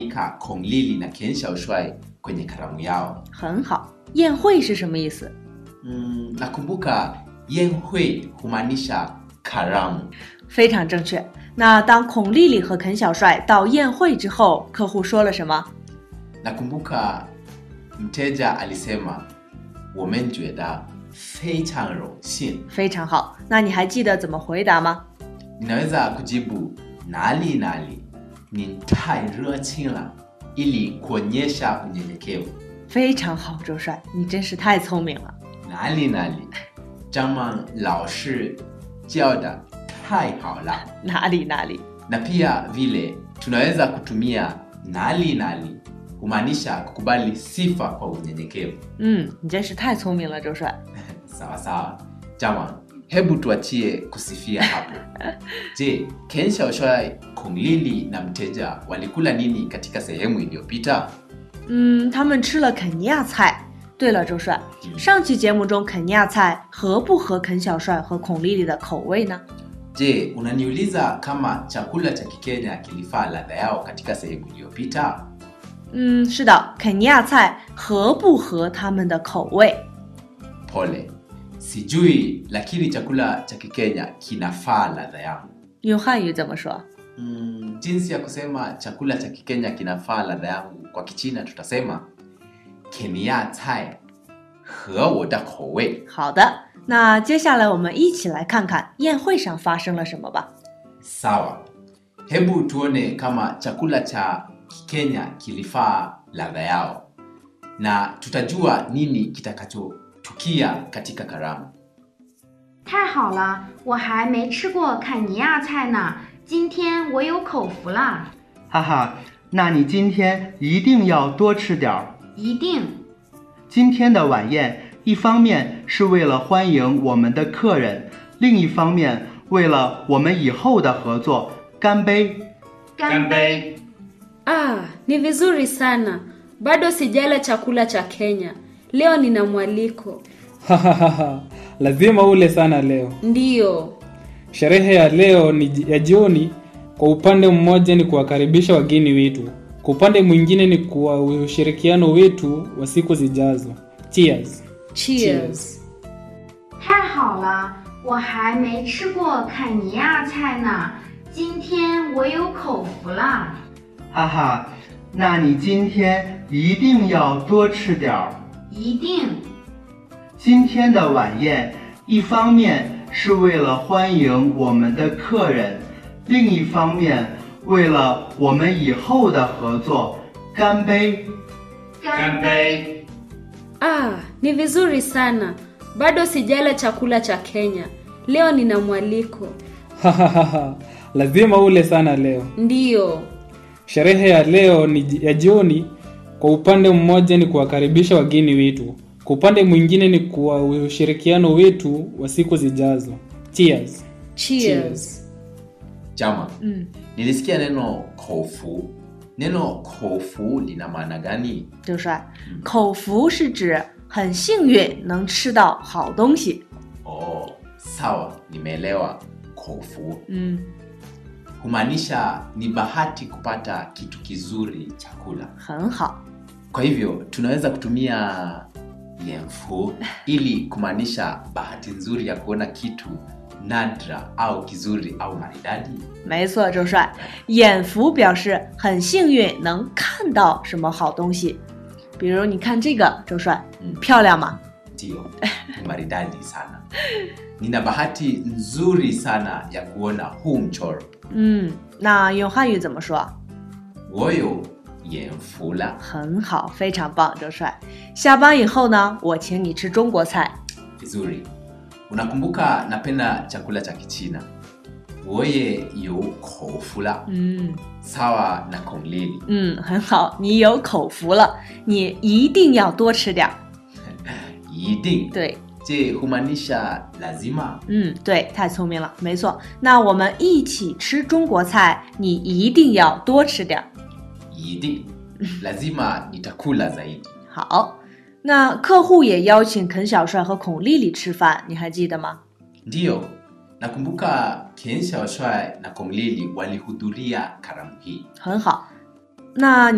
Ika Kong Lili na Ken Xiaoshuai kwenye karamu yao. 很好。宴会是什么意思？ Mm, nakumbuka yenhui humaanisha karamu. 非常正确。那当孔丽丽和肯小帅到宴会之后，客户说了什么？ Nakumbuka mteja alisema womenjueda feichang rongxin. 非常好。那你还记得怎么回答吗？ Ninaweza kujibu nali nali ni tai la ili kuonyesha unyenyekevu. 非常好，周帅，你真是太聪明了。 Nali nali jama lao shi jiao da tai hao la. 哪里哪里？ Na pia vile tunaweza kutumia nali nali humaanisha kukubali sifa kwa unyenyekevu. 嗯，你真是太聪明了，周帅。 Sawa sawa. Jama, hebu tuachie kusifia hapo. Je, Ken Xiaoshuai, Kong Lili na mteja walikula nini katika sehemu iliyopita? 嗯，他们吃了肯尼亚菜。对了，周帅，上期节目中肯尼亚菜合不合肯小帅和孔丽丽的口味呢？ Je, unaniuliza kama chakula cha Kikenya kilifaa ladha yao katika sehemu iliyopita? 嗯，是的，肯尼亚菜合不合他们的口味？ Pole, sijui, lakini chakula cha Kikenya kinafaa ladha yangu. 用汉语怎么说？ Mm, jinsi ya kusema chakula cha Kikenya kinafaa ladha yangu kwa Kichina tutasema Kenya cai he wo da kou wei. 好的，那接下来我们一起来看看宴会上发生了什么吧。 Sawa, hebu tuone kama chakula cha Kikenya kilifaa ladha yao na tutajua nini kitakachotukia katika karamu. 太好了，我还没吃过坎尼亚菜呢，今天我有口福啦！ 哈哈，那你今天一定要多吃点儿。 一定， 今天的晚宴，一方面是为了欢迎我们的客人，另一方面为了我们以后的合作，干杯！ 干杯！ Ah, ni vizuri sana. Bado sijala chakula cha Kenya. Leo nina mwaliko. Hahaha, lazima ule sana leo. Ndiyo. Sherehe ya leo ni ji- ya jioni. Kwa upande mmoja ni kuwakaribisha wageni wetu, kwa upande mwingine ni kwa ushirikiano wetu wa siku zijazo. Cheers. Cheers. 太好了，我还没吃过坎尼亚菜呢，今天我有口福啦！ 哈哈，那你今天一定要多吃点儿。 一定， 今天的晚宴，一方面是为了欢迎我们的客人，另一方面为了我们以后的合作，干杯！ 干杯！ Ah, ni vizuri sana. Bado sijala chakula cha Kenya. Leo nina mwaliko. Hahaha, lazima ule sana leo. Ndiyo. Sherehe ya leo ni ji- ya jioni. Kwa upande mmoja ni kuwakaribisha wageni wetu, kwa upande mwingine ni kwa ushirikiano wetu wa siku zijazo. Cheers. Cheers. Jama, 嗯， nilisikia neno kofu. Neno kofu lina maana gani? 周帅，口福是指很幸运能吃到好东西。 Oh, sawa, nimeelewa. Kofu 嗯， humaanisha ni bahati kupata kitu kizuri chakula. 很好。 Kwa hivyo tunaweza kutumia yenfu ili kumaanisha bahati nzuri ya kuona kitu nadra au kizuri au maridadi. 没错，周帅，眼福表示很幸运能看到什么好东西。比如你看这个，周帅， 嗯漂亮吗？ Ndio, ni maridadi sana. Nina bahati nzuri sana ya kuona huu mchoro. 嗯，那用汉语怎么说？ Woyo yenfu la. 很好，非常棒，周帅。下班以后呢，我请你吃中国菜。 Vizuri. Unakumbuka napenda chakula cha Kichina. Woye yu kofu la. 嗯 Sawa na Kong Lili. 嗯，很好，你有口福了，你一定要多吃点儿。 一定对， je humaanisha lazima 嗯，对，太聪明了，没错。那我们一起吃中国菜，你一定要多吃点儿。 一定 lazima nitakula zaidi 好，那客户也邀请肯小帅和孔丽丽吃饭，你还记得吗？ ndiyo nakumbuka Ken Xiaoshuai na Kong Lili walihudhuria karamu hii 很好，那你。